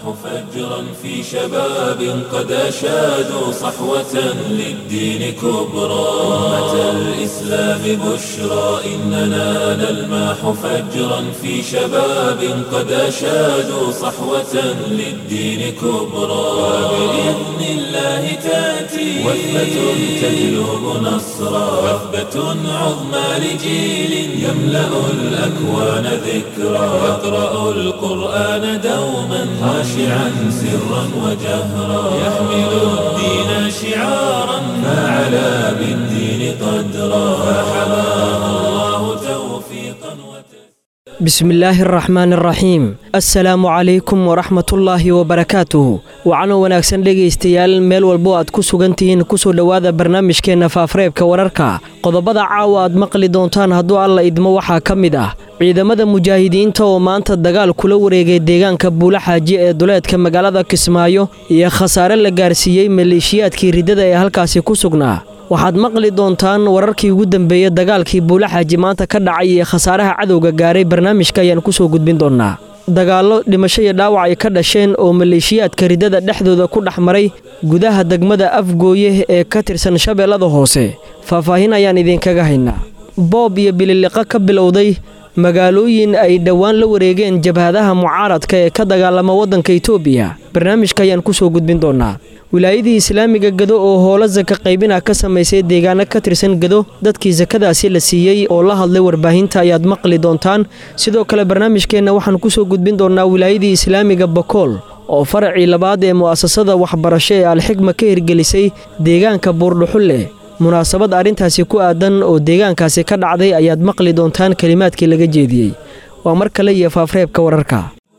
فجرا في شباب قد أشادوا صحوة للدين كبرى أمة الإسلام بشرى إننا نلمح فجرا في شباب قد أشادوا صحوة للدين كبرى وبإذن الله تأتي وثبة تجلب نصرا وثبة عظمى لجيل يملأ الأكوان ذكرى يقرأ القرآن دوما خاشعا سرا وجهرا يحمل الدين شعارا فعلى بالدين قدرا فحماه الله توفيقا وتسليما بسم الله الرحmaan الraxiim assalaamu calaykum waraxmatullaahi wabarakaatuh waxaanoo wanaagsan dhegaystayaal meel walbo aad ku sugan tihiin kusoo dhowaada barnaamijkeenna faafareebka wararka qodobada caawa aad maqli doontaan hadduu alla idmo waxaa ka mid ah ciidamada mujaahidiinta oo maanta dagaal kula wareegay deegaanka buulaxaaji ee duleedka magaalada kismaayo iyo khasaare la gaarsiiyey maleeshiyaadkii riddada ee halkaasi ku sugnaa waxaad maqli doontaan wararkii ugu dambeeyey dagaalkii buulaxaaji maanta ka dhacay iyo khasaaraha cadowga gaaray barnaamijka ayaan kusoo gudbin doonnaa dagaallo dhimasho iyo dhaawac ay ka dhasheen oo maleeshiyaadka riddada dhexdooda ku dhex maray gudaha degmada afgooye ee ka tirsan shabeellada hoose faahfaahin ayaan idinkaga haynaa boob iyo bililiqo ka bilowday magaalooyin ay dhowaan la wareegeen jabhadaha mucaaradka ee ka dagaalama waddanka itoobiya barnaamijka ayaan kusoo gudbin doonnaa wilaayadii islaamiga gado oo howlo saka qaybina ka samaysay deegaano ka tirsan gado dadkii sakadaasi la siiyey oo la hadlay warbaahinta ayaad maqli doontaan sidoo kale barnaamijkeenna waxaan kusoo gudbin doonnaa wilaayadii islaamiga bakool oo faracii labaad ee mu'asasada waxbarasho ee alxigma ka hirgelisay deegaanka buurdhuxulle munaasabad arrintaasi ku aadan oo deegaankaasi ka dhacday ayaad maqli doontaan kelimaadkii laga jeediyey waa mar kale iyo faafreebka wararka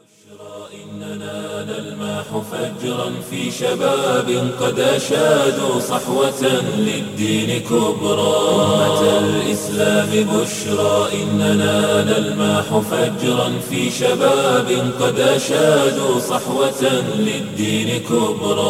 فجرا في شباب قد أشادوا صحوة للدين كبرى أمة الإسلام بشرى إننا نلمح فجرا في شباب قد أشادوا صحوة للدين كبرى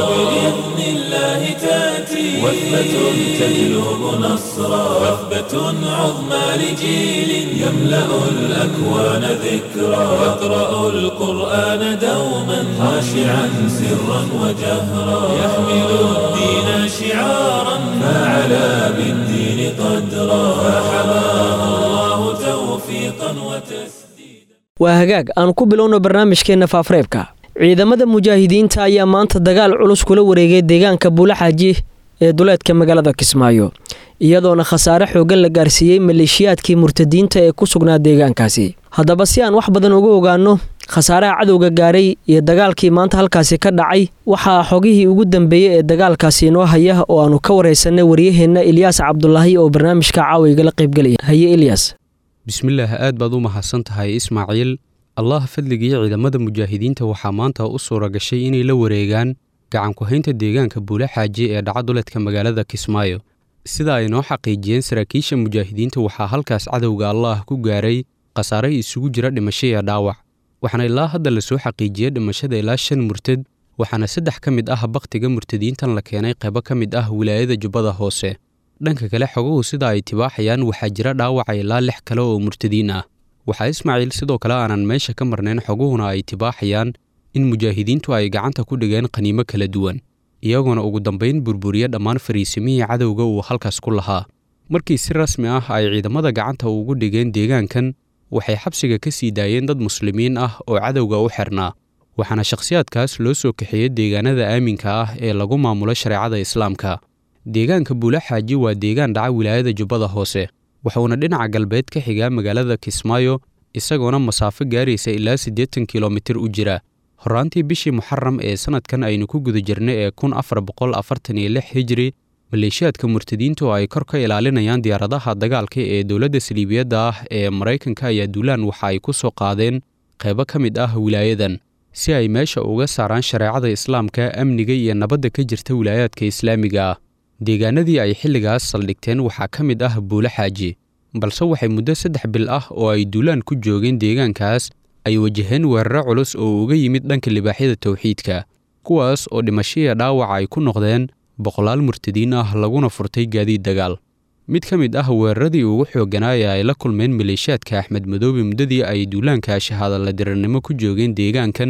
وبإذن الله تأتي وثبة تجلب نصرا وثبة عظمى لجيل يملأ الأكوان ذكرى يقرأ القرآن دوما خاشعا سرا وجهرا يحمل الدين شعارا فعلى بالدين قدرا فحماه الله توفيقا وتسديدا waa hagaag aan ku bilowno barnaamijkeenna faafreebka ciidamada mujaahidiinta ayaa maanta dagaal culus kula wareegay deegaanka buulaxaaji ee duleedka magaalada kismaayo iyadoona khasaare xoogan la gaarsiiyey maleeshiyaadkii murtadiinta ee ku sugnaa deegaankaasi haddaba si aan wax badan uga ogaanno khasaaraha cadowga gaaray iyo dagaalkii maanta halkaasi ka dhacay waxaa xogihii ugu dambeeyey ee dagaalkaasi inoo haya oo aanu ka waraysanay waryaheenna ilyaas cabdulaahi oo barnaamijka caawiga la qaybgelaya haye ilyas bismillaah aad baad u mahadsan tahay ismaaciil allah fadligii ciidamada mujaahidiinta waxaa maanta u suura gashay inay la wareegaan gacanku-haynta deegaanka buulaxaaji ee dhaca duleedka magaalada kismaayo sida ay noo xaqiijiyeen saraakiisha mujaahidiinta waxaa halkaas cadowga allaah ku gaaray khasaare isugu jira dhimasho iyo dhaawac waxaana ilaa hadda lasoo xaqiijiyey dhimashada ilaa shan murtad waxaana saddex ka mid ah bakhtiga murtadiintan la keenay qaybo ka mid ah wilaayada jubbada hoose dhanka kale xoguhu sida ay tibaaxayaan waxaa jira dhaawaca ilaa lix kale oo murtadiin ah waxaa ismaaciil sidoo kale aanan meesha ka marnayn xoguhuna ay tibaaxayaan in mujaahidiintu ay gacanta ku dhigeen qaniimo kala duwan iyagoona ugu dambayn burburiya dhammaan fariisimihii cadowga uu halkaas ku lahaa markii si rasmi ah ay ciidamada gacanta ugu dhigeen deegaankan waxay xabsiga ka sii daayeen dad muslimiin ah oo cadowga u xirnaa waxaana shakhsiyaadkaas loo soo kaxeeyey deegaanada aaminka ah ee lagu maamulo shareecada islaamka deegaanka buulaxaaji waa deegaan dhaca wilaayada jubbada hoose wuxuuna dhinaca galbeed ka xigaa magaalada kismaayo isagoona masaafo gaaraysa ilaa siddeetan kilomitir u jira horraantii bishii muxaram ee sannadkan aynu ku guda jirnay ee kun afar boqol afartan iyo lix hijri maleeshiyaadka murtadiinta oo ay kor ka ilaalinayaan diyaaradaha dagaalka ee dowladda saliibiyadda ah ee maraykanka ayaa duulaan waxa ay ku soo qaadeen qaybo ka mid ah wilaayadan si ay meesha uga saaraan shareecada islaamka amniga iyo nabadda ka jirta wilaayaadka islaamiga ah deegaanadii ay xilligaas saldhigteen waxaa ka mid ah buule xaaji balse waxay muddo saddex bil ah oo ay duulaan ku joogeen deegaankaas ay wajaheen weeraro culus oo uga yimid dhanka libaaxyada towxiidka kuwaas oo dhimashiya dhaawac ay ku noqdeen boqolaal murtadiin ah laguna furtay gaadiid dagaal mid ka mid ah weeraradii ugu xoogganaa ee ay la kulmeen maleeshiyaadka axmed madoobe muddadii ay duulaanka shahaadala dirirnimo ku joogeen deegaankan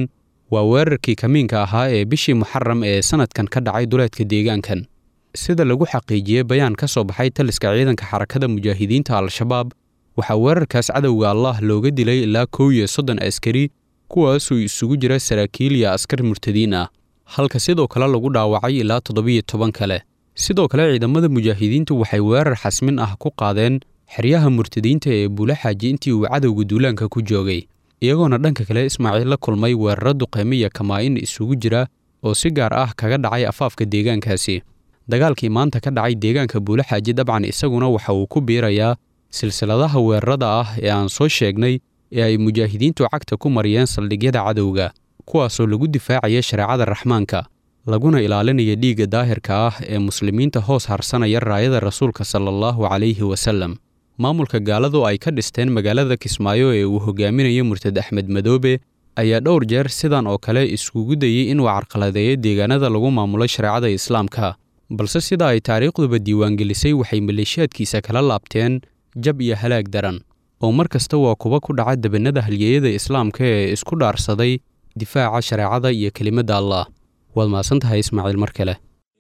waa weerarkii kamiinka ahaa ee bishii muxaram ee sannadkan ka dhacay duleedka deegaankan sida lagu xaqiijiyey bayaan ka soo baxay taliska ciidanka xarakada mujaahidiinta al-shabaab waxaa weerarkaas cadowga allah looga dilay ilaa kow iyo soddon askari kuwaasuu isugu jira saraakiil iyo askar murtadiin ah halka sidoo kale lagu dhaawacay ilaa toddobiyo toban kale sidoo kale ciidamada mujaahidiintu waxay weerar xasmin ah ku qaadeen xeryaha murtadiinta ee buulaxaaji intii uu cadowga duulaanka ku joogay iyagoona dhanka kale ismaaciil la kulmay weeraro duqeymo iyo kamaa-in isugu jira oo si gaar ah kaga dhacay afaafka deegaankaasi dagaalkii maanta ka dhacay deegaanka buulaxaaji dabcan isaguna waxa uu ku biirayaa silsiladaha weerarada ah ee aan soo sheegnay ee ay mujaahidiintu cagta ku mariyeen saldhigyada cadowga kuwaasoo lagu difaacaya shareecada raxmaanka laguna ilaalinaya dhiigga daahirka ah ee muslimiinta hoos harsanaya raayada rasuulka sala allahu calayhi wasallam maamulka gaaladu ay ka dhisteen magaalada kismaayo ee uu hogaaminayo murtad axmed madoobe ayaa dhowr jeer sidan oo kale iskugu dayey inuu carqaladeeyo deegaanada lagu maamulo shareecada islaamka balse sida ay taariikhduba diiwaangelisay waxay maleeshiyaadkiisa kala laabteen jab iyo halaag daran oo mar kasta waa kuba ku dhaca debannada halyeeyada islaamka ee isku dhaarsaday difaaca shareecada iyo kelimadda allah waad mahadsan tahay ismaaciil mar kale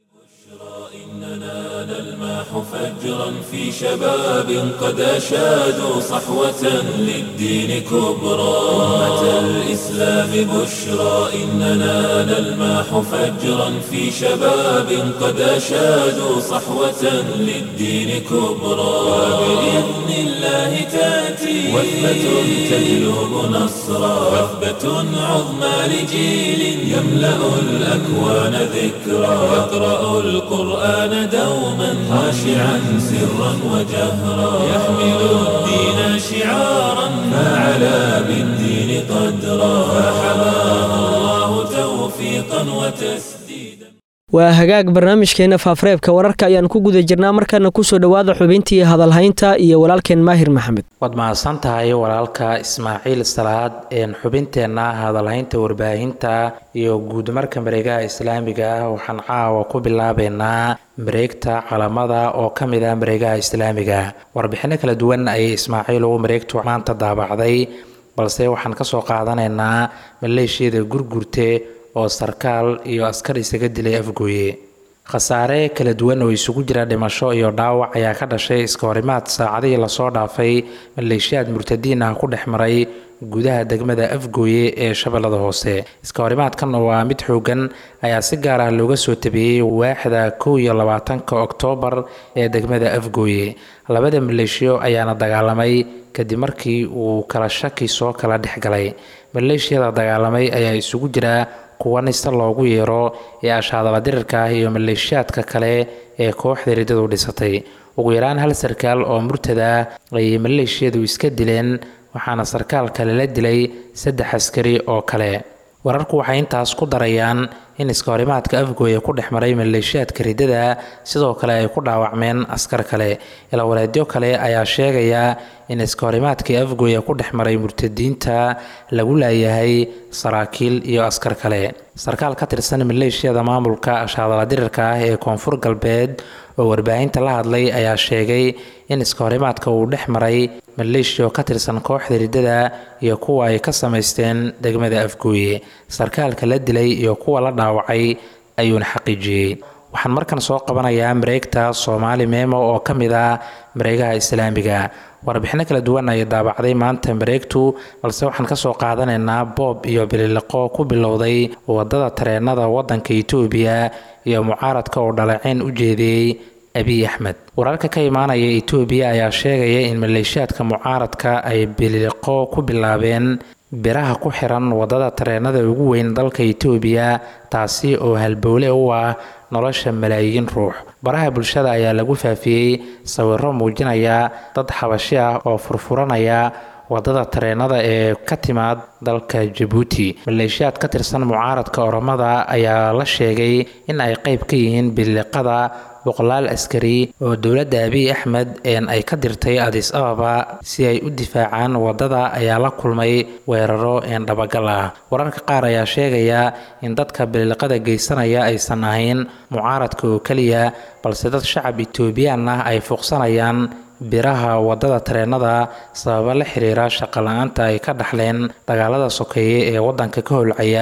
فجرا في شباب قد أشادوا صحوة للدين كبرى أمة الإسلام بشرى إننا نلماح فجرا في شباب قد أشادوا صحوة للدين كبرى وبإذن الله تأتي وثبة تجلب نصرا وثبة عظمى لجيل يملأ الأكوان ذكرى يقرأ القرآن دوما خاشعا سرا وجهرا يحمل الدين شعارا فعلى بالدين قدرا فحماه الله توفيقا وتسديدا waa hagaag barnaamijkeenna faafareebka wararka ayaan ku guda jirnaa markaana kusoo dhowaada xubintii hadalhaynta iyo walaalkeen maahir maxamed waad mahadsan tahay walaalka ismaaciil salaad een xubinteenna hadalhaynta warbaahinta iyo guudmarka mareegaha islaamiga ah waxaan caawa ku bilaabeynaa mareegta calamada oo ka mid ah mareegaha islaamiga warbixinno kala duwan ayay ismaaciil ugu mareegtu maanta daabacday balse waxaan kasoo qaadanaynaa maleeshiyada gurgurte oo sarkaal iyo askar isaga dilay afgooye khasaare kala duwan oo isugu jira dhimasho iyo dhaawac ayaa ka dhashay iska horimaad saacadihii lasoo dhaafay maleeshiyaad murtadiin ah ku dhex maray gudaha degmada afgooye ee shabeellada hoose iska horimaadkan waa mid xoogan ayaa si gaar ah looga soo tabiyey waaxda kow iyo labaatanka oktoobar ee degmada afgooye labada maleeshiyo ayaana dagaalamay kadib markii uu kala shaki soo kala dhex galay maleeshiyada dagaalamay ayaa isugu jira kuwa nista loogu yeero ee ashaadala dirirka ah iyo maleeshiyaadka kale ee kooxda riddadu dhisatay ugu yaraan hal sarkaal oo murtada ayay maleeshiyadu iska dileen waxaana sarkaal kale la dilay saddex askari oo kale wararku waxay intaas ku darayaan in iskahorimaadka afgooya ku dhex maray maleeshiyaadka riddada sidoo kale ay ku dhaawacmeen askar kale ilawaleedyo kale ayaa sheegaya in iskahorimaadkii afgooya ku dhex maray murtadiinta lagu laayahay saraakiil iyo askar kale sarkaal ka tirsan maleeshiyada maamulka ashaadala dirirka ah ee koonfur galbeed oo warbaahinta la hadlay ayaa sheegay in iskahorimaadka uu dhex maray maleeshiya oo ka tirsan kooxda riddada iyo kuwa ay ka samaysteen degmada afgooye sarkaalka la dilay iyo kuwa la dhaawacay ayuuna xaqiijiyey waxaan markan soo qabanayaa mareegta soomaali meemo oo ka mid ah mareegaha islaamiga warbixino kala duwan ayay daabacday maanta mareegtu balse waxaan kasoo qaadanaynaa boob iyo bililiqo ku bilowday wadada tareenada wadanka itoobiya iyo mucaaradka oo dhaleeceyn u jeediyey abiy axmed wararka ka imaanaya itoobiya ayaa sheegaya in maleeshiyaadka mucaaradka ay bililiqo ku bilaabeen biraha ku xiran wadada tareenada ugu weyn dalka itoobiya taasi oo halbowle u ah nolosha malaayiin ruux baraha bulshada ayaa lagu faafiyey sawiro muujinaya dad xabashi ah oo furfuranaya wadada tareenada ee ka timaad dalka jabuuti maleeshiyaad ka tirsan mucaaradka oromada ayaa la sheegay in ay qayb ka yihiin biliqada boqolaal askari oo dowladda abiy axmed een ay ka dirtay adis ababa si ay u difaacaan wadada ayaa la kulmay weeraro een dhabagal ah wararka qaar ayaa sheegaya in dadka biliqada geysanaya aysan ahayn mucaaradka oo keliya balse dad shacab etoobiyaan ah ay fuuqsanayaan biraha wadada tareenada sababa la xiriira shaqo la-aanta ay ka dhaxleen dagaalada sokeeye ee wadanka ka holcaya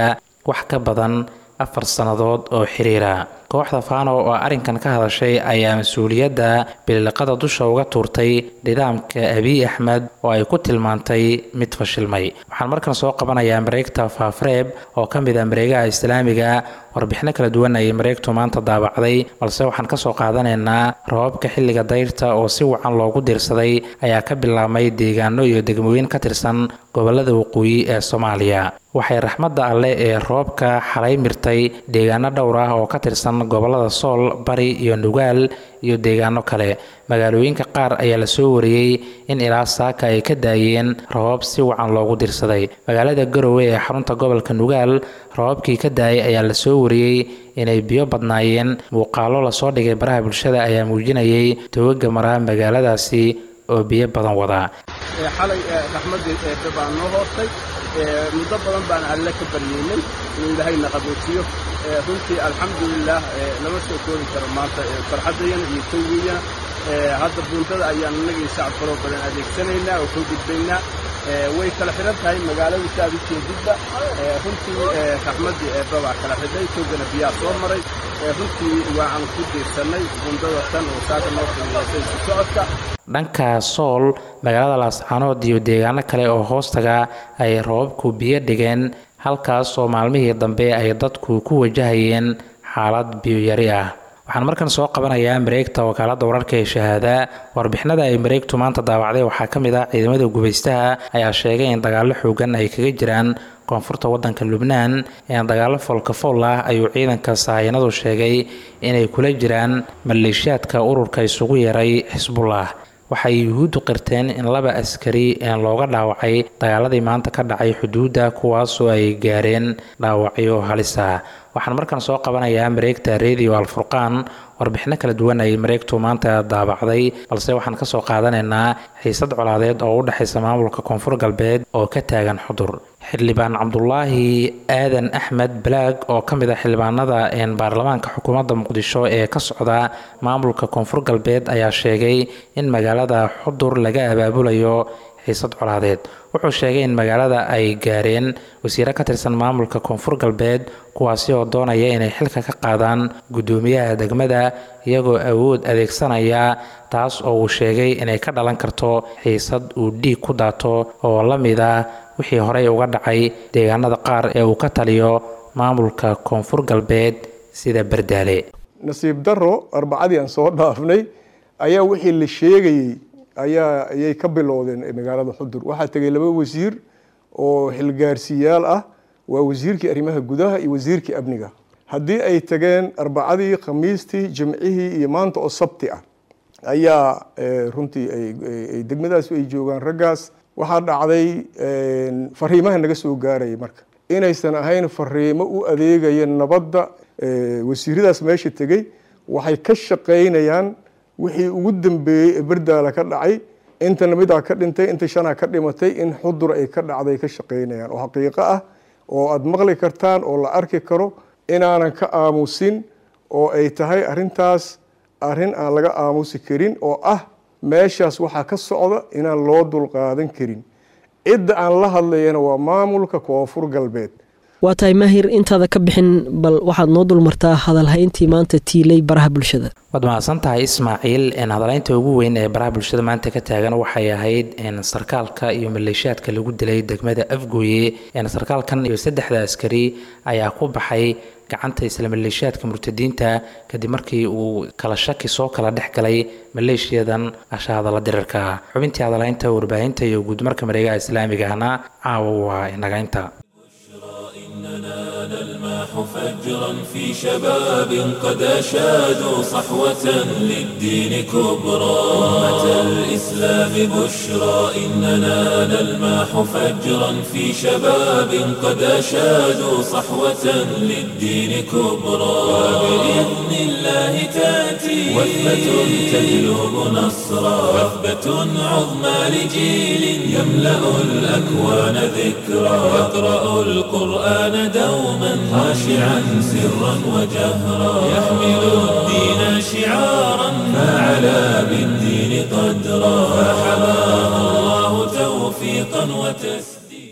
wax ka badan afar sannadood oo xiriira kooxda faano oo arrinkan ka hadashay ayaa mas-uuliyadda biliqada dusha uga tuurtay nidaamka abiy axmed oo ay ku tilmaantay mid fashilmay waxaan markan soo qabanayaa mareegta faafreeb oo ka mid ah mareegaha islaamiga warbixino kala duwan ayay mareegtu maanta daabacday balse waxaan kasoo qaadanaynaa rababka xilliga dayrta oo si wacan loogu diirsaday ayaa ka bilaabmay deegaano iyo degmooyin ka tirsan gobolada waqooyi ee soomaaliya waxay raxmadda alleh ee roobka xalay mirtay deegaano dhowr ah oo ka tirsan gobolada sool bari iyo nugaal iyo deegaano kale magaalooyinka qaar ayaa lasoo wariyey in ilaa saaka ay ka daayeen rabab si wacan loogu dirsaday magaalada garowe ee xarunta gobolka nugaal rababkii ka daayay ayaa lasoo wariyey inay biyo badnaayeen muuqaalo lasoo dhigay baraha bulshada ayaa muujinayay togaga mara magaaladaasi oo biyo badan wadaa xalay raxmaddii eebbe baa noo hoostay muddo badan baan alle ka baryeynay inuu ilaahayna qaboojiyo runtii alxamdulilaah lama soo koobi karo maanta farxaddayana iyo tawgiyana hadda buundada ayaan innagii shacab kaloo badan adeegsanaynaa oo koo gudbaynaa way kala xidhan tahay magaaladu si aad u jeedidba runtii raxmaddii eebbe baa kala xidhay toogana biyaa soo maray runtii waan ku diirsannay buundada tan oo saaka noo qiimeysay si socodka dhanka sool magaalada laascaanood iyo deegaano kale oo hoostaga ay rababku biyo dhigeen halkaas oo maalmihii dambe ay dadku ku wajahayeen xaalad biyoyari ah waxaan markan soo qabanayaa mareegta wakaaladda wararka ee shahaada warbixinada ay mareegtu maanta daawacday waxaa ka mid ah ciidamada gubaystaha ayaa sheegay in dagaallo xoogan ay kaga jiraan koonfurta waddanka lubnaan ee dagaallo foolkafool ah ayuu ciidanka sahaayanadu sheegay inay kula jiraan maleeshiyaadka ururka isugu yeeray xisbullah waxay yuhuuddu qirteen in laba askari looga dhaawacay dagaaladii maanta ka dhacay xuduudda kuwaasoo ay gaareen dhaawacyo halisa waxaan markan soo qabanayaa mareegta radio alfurqaan warbixino kala duwan ay mareegtu maanta daabacday balse waxaan kasoo qaadanaynaa xiisad colaadeed oo u dhexaysa maamulka koonfur galbeed oo ka taagan xudur xildhibaan cabdulaahi aadan axmed balaag oo ka mid ah xildhibaanada baarlamaanka xukuumadda muqdisho ee ka socda maamulka koonfur galbeed ayaa sheegay in magaalada xudur laga abaabulayo xiisad colaadeed wuxuu sheegay in magaalada ay gaareen wasiiro ka tirsan maamulka koonfur galbeed kuwaasi oo doonaya inay xilka ka qaadaan guddoomiyaha degmada iyagoo awood adeegsanaya taas oo uu sheegay inay ka dhalan karto xiisad uu dhiig ku daato oo la mid ah wixii horey uga dhacay deegaanada qaar ee uu ka taliyo maamulka koonfur galbeed sida bardaale nasiib daro arbacadii aan soo dhaafnay ayaa wixii la sheegayey ayaa ayay ka bilowdeen magaalada xudur waxaa tegay laba wasiir oo xilgaarsiyaal ah waa wasiirkii arrimaha gudaha iyo wasiirkii amniga haddii ay tageen arbacadii khamiistii jimcihii iyo maanta oo sabti ah ayaa runtii ay degmadaas ay joogaan raggaas waxaa dhacday fariimaha naga soo gaaraya marka inaysan ahayn fariimo u adeegaya nabadda wasiiradaas meesha tegey waxay ka shaqaynayaan wixii ugu dambeeyey ee berdaala ka dhacay intana midaa ka dhintay inta shanaa ka dhimatay in xudur ay ka dhacday ka shaqaynayaan oo xaqiiqo ah oo aada maqli kartaan oo la arki karo inaanan ka aamusin oo ay tahay arrintaas arrin aan laga aamusi karin oo ah meeshaas waxaa ka socda inaan loo dulqaadan karin cidda aan la hadlayana waa maamulka koonfur galbeed waa tahay maahir intaada ka bixin bal waxaad noo dulmartaa hadalhayntii maanta tiilay baraha bulshada waad mahadsan tahay ismaaciil hadalhaynta ugu weyn ee baraha bulshada maanta ka taagan waxay ahayd sarkaalka iyo maleeshiyaadka lagu dilay degmada afgooye sarkaalkan iyo saddexda askari ayaa ku baxay gacanta isla maleeshiyaadka murtadiinta kadib markii uu kala shaki soo kala dhex galay maleeshiyadan ashahadala dirarka xubintii hadalhaynta warbaahinta iyo guudmarka mareegaha islaamigahna caawa waa inagaynta نلماح فجرا في شباب قد أشادوا صحوة للدين كبرى أمة الإسلام بشرى إننا نلماح فجرا في شباب قد أشادوا صحوة للدين كبرى وبإذن الله تأتي وثبة تجلب نصرا وثبة عظمى لجيل يملأ الأكوان ذكرى يقرأ القرآن دوما خاشعا سرا وجهرا يحمل الدين شعارا فعلى بالدين قدرا فحماه الله توفيقا وتسديدا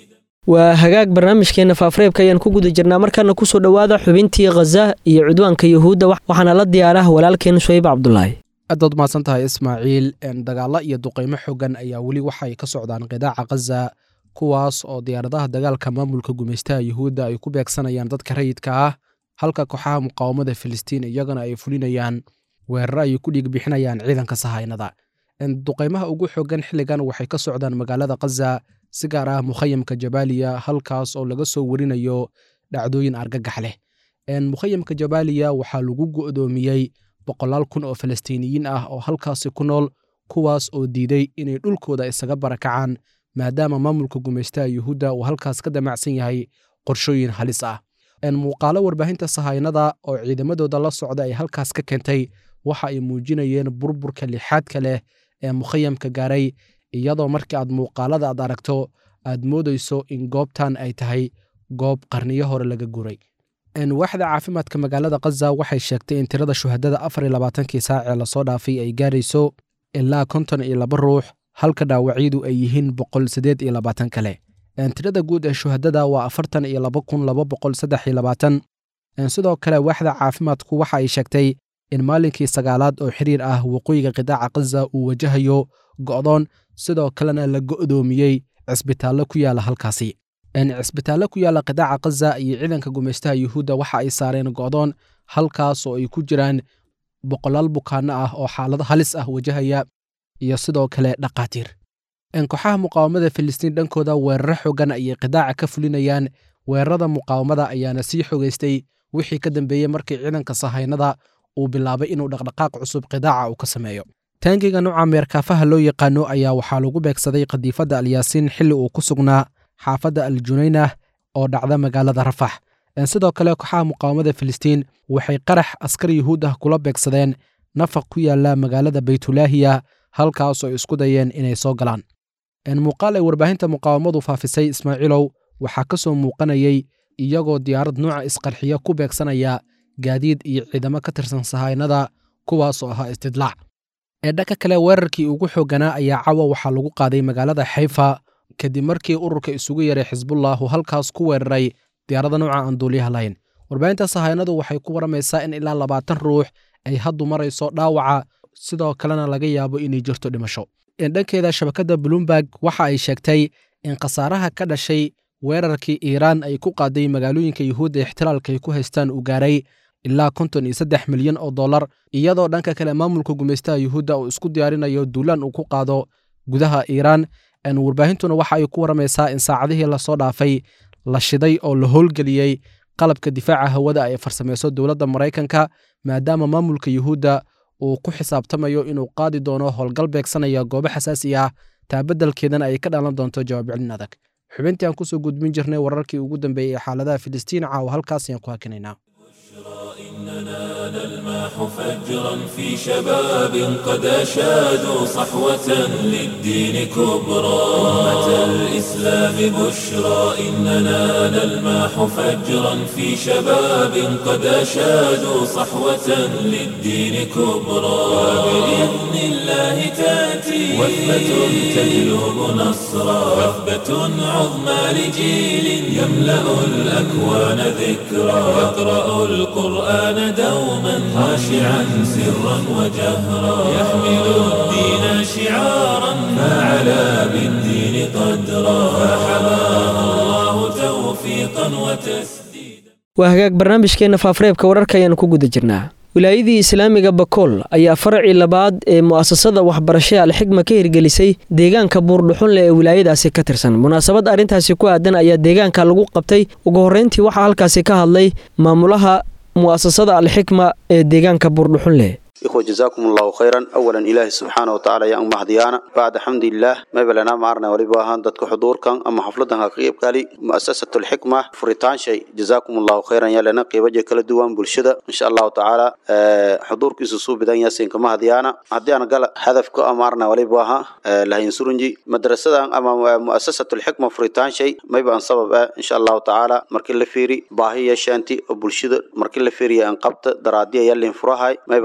waa hagaag barnaamijkeena faafreebka ayaan ku guda jirnaa markaana kusoo dhowaada xubintii khaza iyo cudwaanka yuhuudda waxaana la diyaarah walaalkeen suhayb cabdulaahi aadaad mahadsan tahay ismaaciil dagaalo iyo duqaymo xogan ayaa weli waxay ka socdaan qidaaca khaza kuwaas oo diyaaradaha dagaalka maamulka gumaystaha yuhuudda ay ku beegsanayaan dadka rayidka ah halka kooxaha muqaawamada filistiin iyagana ay fulinayaan weeraro ay ku dhiig bixinayaan ciidanka sahaynada duqaymaha ugu xogan xilligan waxay ka socdaan magaalada khaza si gaar ah mukhayamka jabaaliya halkaas oo laga soo warinayo dhacdooyin argagax leh mukhayamka jabaaliya waxaa lagu go'doomiyey boqolaal kun oo falastiiniyiin ah oo halkaasi ku nool kuwaas oo diiday inay dhulkooda isaga barakacaan maadaama maamulka gumaystaha yuhuudda uu halkaas ka damacsan yahay qorshooyin halis ah muuqaalo warbaahinta sahaynada oo ciidamadooda la socda ay halkaas ka keentay waxa ay muujinayeen burburka lixaadka leh ee mukhayamka gaaray iyadoo markii aad muuqaalada aad aragto aad moodayso in goobtan ay tahay goob qarniyo hore laga guray waaxda caafimaadka magaalada khaza waxay sheegtay in tirada shuhadada afar iyo labaatankii saac ee lasoo dhaafay ay gaarayso ilaa konton iyo laba ruux halka dhaawacyadu ay yihiin boqol siddeed iyo labaatan kale tirada guud ee shuhadada waa afartan iyo laba kun laba boqol saddex iyo labaatan sidoo kale waaxda caafimaadku waxa ay sheegtay in maalinkii sagaalaad oo xiriir ah waqooyiga qidaaca khaza uu wajahayo go'doon sidoo kalena la go'doomiyey cisbitaallo ku yaala halkaasi cisbitaallo ku yaala qidaaca khaza iyo ciidanka gumaystaha yuhuudda waxa ay saareen go'doon halkaas oo ay ku jiraan boqolaal bukaanno ah oo xaalado halis ah wajahaya iyo sidoo kale dhaqaatiir kooxaha muqaawamada filistiin dhankooda weeraro xogan ayay qidaaca ka fulinayaan weerarada muqaawamada ayaana sii xogaystay wixii ka dambeeyey markii ciidanka sahaynada uu bilaabay inuu dhaqdhaqaaq cusub qidaaca uu ka sameeyo taangiga nuuca meerkaafaha loo yaqaano ayaa waxaa lagu beegsaday qadiifadda alyaasiin xilli uu ku sugnaa xaafadda al junaynah oo dhacda magaalada rafax sidoo kale kooxaha muqaawamada filistiin waxay qarax askar yuhuud ah kula beegsadeen nafaq ku yaala magaalada baytulaahiya halkaasoo ay isku dayeen inay soo galaan muuqaal ay warbaahinta muqaawamadu faafisay ismaaciilow waxaa ka soo muuqanayay iyagoo diyaarad nuuca isqarxiya ku beegsanaya gaadiid iyo ciidamo ka tirsan sahaynada kuwaasoo ahaa istidlaac ee dhanka kale weerarkii ugu xoogganaa ayaa cawa waxaa lagu qaaday magaalada xayfa kadib markii ururka isugu yaray xisbullahu halkaas ku weeraray diyaarada nuuca aan duuliyaha lahayn warbaahinta sahaynadu waxay ku waramaysaa in ilaa labaatan ruux ay haddu marayso dhaawaca sidoo kalena laga yaabo inay jirto dhimasho dhankeeda shabakadda bloomberg waxa ay sheegtay in khasaaraha ka dhashay weerarkii iiraan ay ku qaaday magaalooyinka yuhuudda ixtilaalka ay ku haystaan uu gaaray ilaa konton iyo saddex milyan oo dollar iyadoo dhanka kale maamulka gumaystaha yuhuudda uu isku diyaarinayo duulaan uu ku qaado gudaha iiraan warbaahintuna waxa ay ku waramaysaa in saacadihii lasoo dhaafay la shiday oo la howlgeliyey qalabka difaaca hawada ay farsamayso dowladda maraykanka maadaama maamulka yuhuudda uu ku xisaabtamayo inuu qaadi doono howlgal beegsanaya goobo xasaasi ah taabadalkeedana ay ka dhalan doonto jawaab celin adag xubintii aan kusoo gudbin jirnay wararkii ugu dambeeyey ee xaaladaha filistiin caawa halkaas ayaan ku hakinaynaa إننا نلمح فجرا في شباب قد أشادوا صحوة للدين كبرى أمة الإسلام بشرى إننا نلمح فجرا في شباب قد أشادوا صحوة للدين كبرى وبإذن الله تأتي وثبة تجلب نصرا وثبة عظمى لجيل يملأ الأكوان ذكرى يقرأ القرآن دوما خاشعا سرا وجهرا يحمل الدين شعارا فعلى بالدين قدرا فحماه الله توفيقا وتسديدا waa hagaag barnaamijkeenna faafareebka wararka ayaanu ku guda jirnaa wilaayadii islaamiga bakool ayaa faracii labaad ee mu'asasada waxbarashada alxigma ka hirgelisay deegaanka buurdhuxunle ee wilaayadaasi ka tirsan munaasabad arrintaasi ku aadan ayaa deegaanka lagu qabtay ugu horreyntii waxaa halkaasi ka hadlay maamulaha mu'asasada alxikma ee deegaanka buurdhuxunle إخوة جزاكم الله خيرا أولا إله سبحانه وتعالى يا أم هديانا بعد حمد الله ما بلنا معرنا ولباهان دتك حضور كان أما حفلتها قيب قالي مؤسسة الحكمة فريتان شيء جزاكم الله خيرا يا لنا قيب وجه كل دوام بالشدة إن شاء الله تعالى أه حضور كيسو بدان ياسين كما هديانا هديانا قال هدف كو أمارنا ولباها أه لها ينسرنجي مدرسة أما مؤسسة الحكمة فريتان شيء ما يبقى سبب أه إن شاء الله تعالى مركل لفيري باهي شانتي وبالشدة مركل لفيري أنقبت درادية يلي انفراهاي ما يبقى كمدا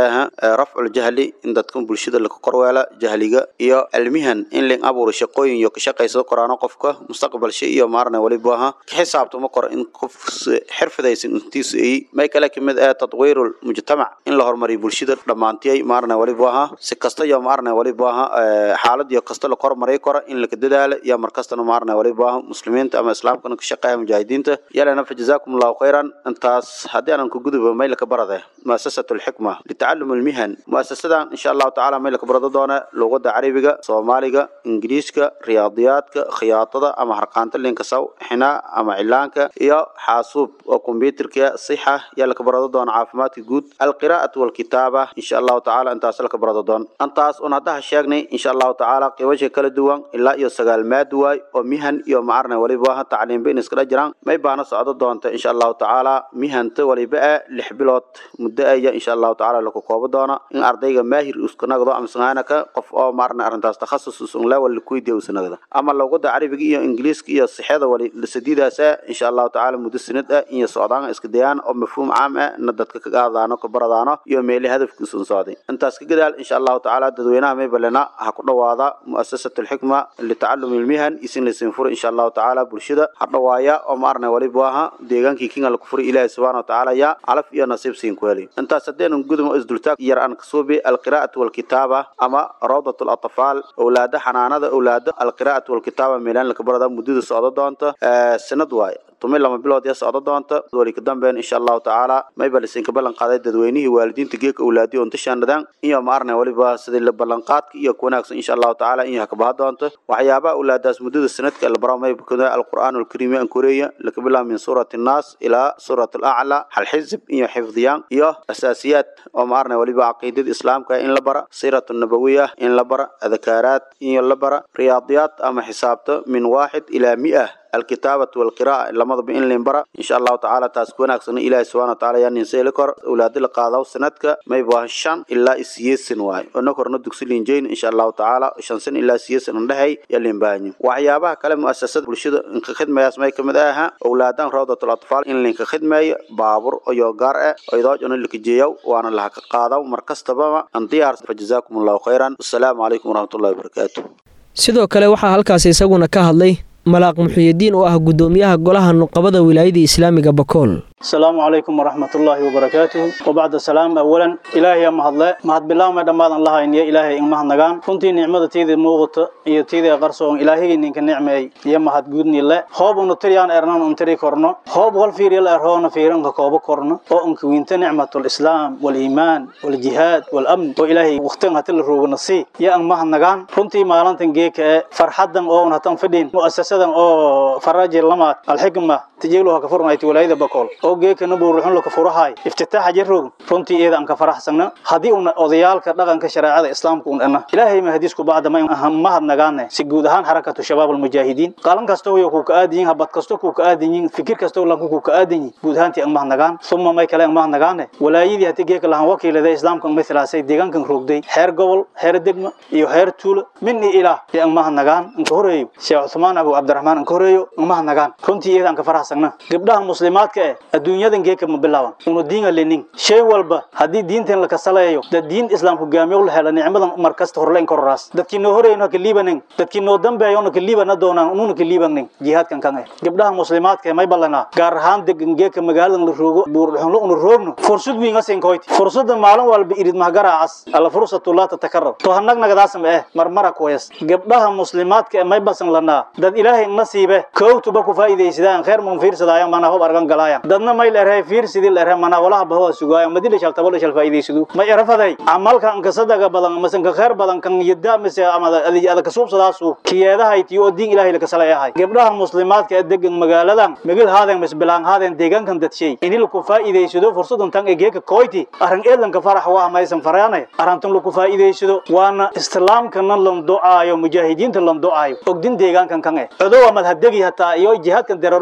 aha rafcul jahli in dadkan bulshada laka korweela jahliga iyo cilmihan in ling abuuro shaqooyin iyo ka shaqaysado koraano qofka mustaqbalsha iyo maarna waliba aha ka xisaabtamo kor in qof xirfadaysan intiisu ay may kale kamid ah tadwiirul mujtamac in la horumariyo bulshada dhammaantiyay maarna waliba aha si kasta iyo maarna waliba aha xaalad iyo kasta la kormaray kora in laka dadaalo iyo markastana maarna waliba aha muslimiinta ama islaamkana ka shaqeeya mujaahidiinta yalana fa jazaakum allahu khayran intaas haddii aanan ku gudubo may laka barade muasasatu lxikma litacalum almihan muasasadan insha allahu tacaala may laka barado doona luqada carabiga soomaaliga ingiriiska riyaadiyaadka khiyaatada ama harqaanta linka saw xinaa ama cilaanka iyo xaasuub oo kombyuterka sixa yaa laka barado doona caafimaadka guud alqiraa'atu walkitaaba insha allahu tacaala intaas laka barado doon intaas un haddaha sheegnay insha allahu tacaala qiibasha kala duwan ilaa iyo sagaal maad waay oo mihan iyo macarna waliba tacliimba in iskala jiraan may baana socdo doonta insha allahu tacaala mihanta waliba ah lix bilood muddo aya insha allahu tacaala laku koobo doona in ardayga maahir uskanagdo ama sangaanaka qof oo maarna arrintaas takhasus usunla wali kuydiya usanagda ama luqada carabiga iyo ingiliiska iyo sixada wali sadiidaas ah insha allahu tacaala muddo sanad ah iyo socdaan iska dayaan oo mafhuum caam ah na dadka ka qaadaano ka baradaano iyo meeli hadafkiisun socday intaas ka gadaal insha allahu tacaala dadweynaha may balena ha ku dhawaada muasasatu lxikma litacalumi ilmihan isin laysin furo insha allahu tacaala bulshada ha dhawaaya oo maarna waliba aha deegaankii kinga laku furay ilaahi subxana watacaala yaa calaf iyo nasiib siin ku heli intaas haddeenan gudmo isdultaag yar aan kasuubi alqiraa'atu walkitaaba ama rawdat latfaal owlaada xanaanada owlaada alqiraa'atu walkitaaba meelaan laka barada muddada socdo doonta sanad waaye tumi lama bilood ya socdo doonta wali ka dambeyn insha allahu tacaala mayba lisinka ballan qaaday dadweynihii waalidiinta geeka owlaadiyo untashaanadaan iyo maarna waliba sidii la ballanqaadka iyo ku wanaagsan insha allahu tacaala in hakabaha doonta waxyaabaha owlaadaas muddada sanadka la baro mayba kada alqur'aan alkariim an koreeya laka bilaab min suurati annaas ilaa suurat alacla hal xizib iyo xifdiyaan iyo asaasiyaad oo maarna waliba caqiidada islaamka in la bara siiratu nabawiya in la bara adkaaraad in la bara riyaadiyaad ama xisaabta min waaxid ilaa mi'ah الكتابة والقراءة لما ضب إن لنبرا إن شاء الله تعالى تاسكون أكسن إلى سبحانه وتعالى يعني نسيلكر أولاد القاضي سنتك ما يبغى الشان إلا إسيس سنواي ونكر ندك سلين جين إن شاء الله تعالى شان سن إلا إسيس نهي يلي باني وحيابها كلام مؤسسات برشيد إنك خدمة يسمى كمداها أولادان روضة الأطفال إن لنك خدمة بابور أو يوغار أو يدوج أن لك جيو وأنا لها قاضي ومركز تبما أنتيار فجزاكم الله خيرا والسلام عليكم ورحمة الله وبركاته sidoo kale waxaa halkaasi isaguna ka hadlay malaaq muxuyidiin oo ah guddoomiyaha golaha nuqabada wilaayada islaamiga bakool السلام عليكم ورحمة الله وبركاته وبعد السلام أولا إلهي ما هذا ما هاد بالله ما دم الله إن يا إلهي إن ما هنجان كنت نعمة تيجي موقت هي تيجي قرصون إلهي إنك نعمة يا ما هاد جودني الله خوب ونطريان إرنان ونطري كورنا خوب والفير يلا إرهون فيرن كوب كورنا أو إنك وينت نعمة الإسلام والإيمان والجهاد والأمن وإلهي وقتنا هتل روج نصي يا إن ما هنجان كنت ما لان تنجيك فرحدا أو نهتم فدين مؤسسة أو فراج لما الحكمة تجيلها كفرنا يتولى بقول oo geekana buuruxun la ka furahay iftitaaxa jirroog runtii iyada aan ka faraxsana haddii una odayaalka dhaqanka shareecada islaamka un dhana ilaahay ma hadiisku bacda ma mahad nagaane si guud ahaan xarakatu shabaab almujaahidiin qalan kasta oo ku ka aadan yihiin habad kasta ku ka aadan yihiin fikir kasta oo lanku ku ka aadan yihiin guud ahaantii aan mahad nagaan suma may kale aan mahad nagaane walaayadii haddii geeka lahaan wakiilada islaamka mithlaasay deegaankan roogday heer gobol heer degma iyo heer tuulo min iyo ilaah ee aan mahad nagaan inka horeeyo sheekh cuthmaan abu cabdiraxmaan inka horeeyo aan mahad nagaan runtii iyada aan ka faraxsana gabdhaha muslimaadka eh adduunyadan geeka ma bilaaban unu diinga lenin shay walba haddii diintan la kasaleeyo dad diin islaam hogaamiyo la hela nicmadan mar kasta horleyn kororaas dadkii noo horeyno ka liibanin dadkii noo dambeeyona ka liibana doonaan ununa ka liibanin jihaadkan kan eh gabdhaha muslimaadka may ballanaa gaar ahaan degan geeka magaaladan la roogo buurxunlo unu roogno fursad wiinga sinkoyti fursada maalin walba irid mahgaraacas alla fursatu laa tatakarar to hanagnagadaasam eh marmara kuwayas gabdhaha muslimaadka may basan lanaa dad ilaahay nasiibe koowtuba ku faa'iidaysadaan khayr mun fiirsadaayan mana hob argan galaayan dadna may leeyahay fiir sidii leeyahay mana walaha baho sugaaya madila shal tabalo shal faa'iidaysadu ma irafaday amalka an kasadaga badan ama san ka khayr badan kan yada mise ama ada ka suubsadaasu kiyeedaha itiyo oo diin ilaahay la kasalayahay gabdhaha muslimaadka ee degan magaaladan magil haadeen mis bilaan haadeen deegaankan dadshay inii laku faa'iidaysado fursadan tan egeeka koyti arrin eedanka farax waa maysan faraanay arrintan laku faa'iidaysado waana islaamkana lan ducaayo mujaahidiinta lan ducaayo ogdin deegaankan kan eh codowa madhadegi hataa iyo jihaadkan dareero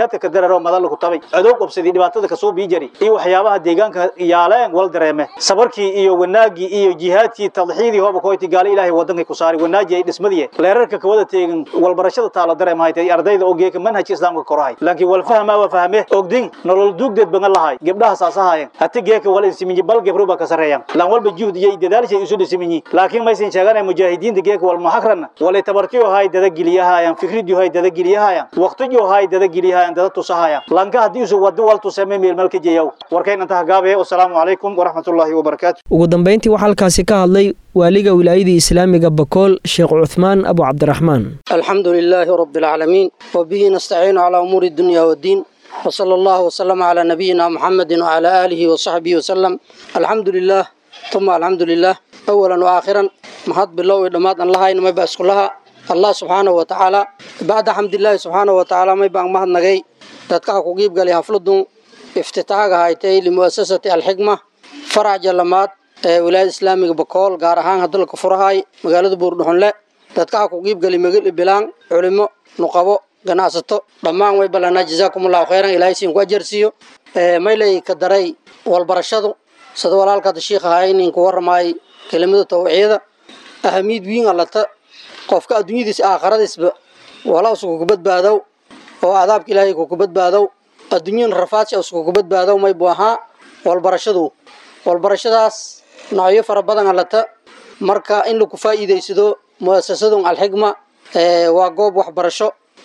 jihaadka ka dararo madal ku tabay adoog qabsadii dhibaatada ka soo biijari iyo waxyaabaha deegaanka yaaleen wal dareeme sabarkii iyo wanaagii iyo jihaadkii tadxiidii hooba koyti gaala ilaahay wadanka ku saari wanaaji ay dhismadii leerarka ka wada teegan wal barashada taala dareemahay tay ardayda oo geeka manhajka islaamka korahay laakiin wal fahma wa fahme ogdin nolol duugdeed bangan lahay gabdhaha saasahaayeen hati geeka wal insiminji bal gebro ba ka sareeyaan lan walba juhd iyo dadaalshay isu dhisiminyi laakiin maysan sheeganay mujaahidiinta geeka wal mahakran wal tabartiyo hay dada giliyahayaan fikridiyo hay dada giliyahayaan waqtiyo hay dada giliyahayaan dada tusahayaan lanka hadii uu wado wal tusame meel malka jeeyow warkayna inta gaabe wassalaamu calaykum waraxmatullaahi wabarakaatu ugu dambeyntii waxaa halkaasi ka hadlay waaliga wilaayadii islaamiga bakool sheekh cuthmaan abu cabdiraxmaan الحمد لله رب العالمين وبه نستعين على أمور الدنيا والدين وصلى الله وسلم على نبينا محمد وعلى آله وصحبه وسلم الحمد لله ثم الحمد لله أولا وآخرا محط بالله ودمات الله إنما يبأس كلها الله سبحانه وتعالى بعد حمد الله سبحانه وتعالى ما يبقى مهد نغي تدكا كوكيب قال يحفلدون افتتاحها هايتي لمؤسسة الحكمة فرع جلمات ولاية إسلامي بكول غارهان هدل كفرهاي مقالة بوردهن dadka ku qiib gali magal bilaan culimo nuqabo ganacsato dhammaan way balana jazaakumullahu khayran ilaahay siin ku ajarsiyo ee maylay ka daray walbarashadu sida walaalka sheekh haynin ku warmay kelimada tawciida ahamid wiin alata qofka adduunyadiisa aakhiradiisba wala usku ku badbaado oo adaabka ilaahay ku badbaado adduunyan rafaadsi usku ku badbaado may buaha walbarashadu walbarashadaas noocyo fara badan alata marka in lagu faa'iideysado muasasadun alxigma waa goob waxbarasho